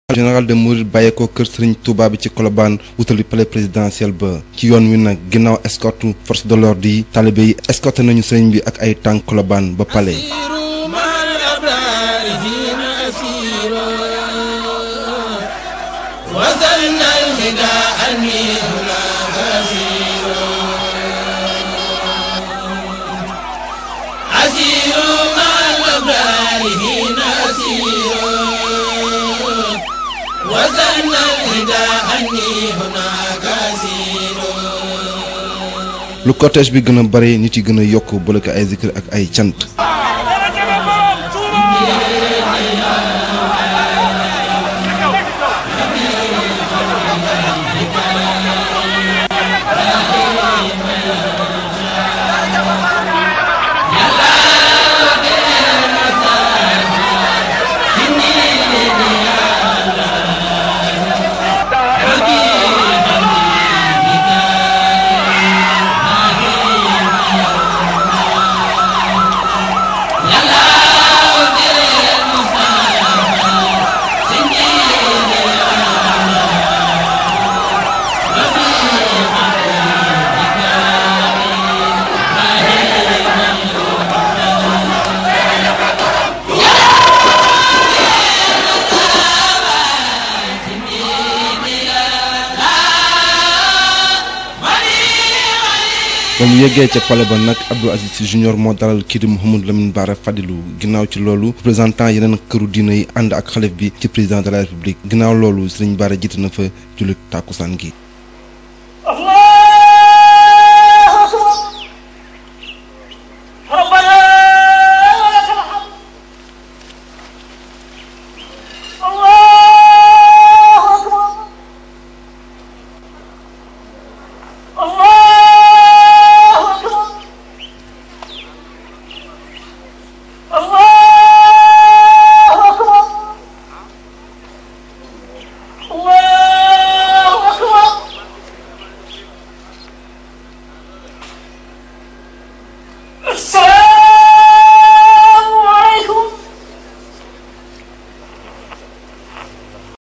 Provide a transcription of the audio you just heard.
général de Mouride bàyyeekoo kër Serigne Touba bi ci Colobane wutali palais présidentiel ba ci yoon wi nag ginnaaw escorte force de l'ordre yi talibé yi escorté nañu Serigne bi ak ay tànk Colobane ba palais. lu cortège bi gën a bare nit yi gën a yokk boole ko ay zikr ak ay cant. ba mu yeggee ca palais ba nag Abdou Aziz Sy Junior moo dalal kii di Mouhamadou Lamine Bara Fadilou ginnaaw ci loolu représentant yeneen këru diina yi ànd ak xalif bi ci président de la république ginnaaw loolu Serigne Bara jiite na fa jullit tàkkusaan gi السلام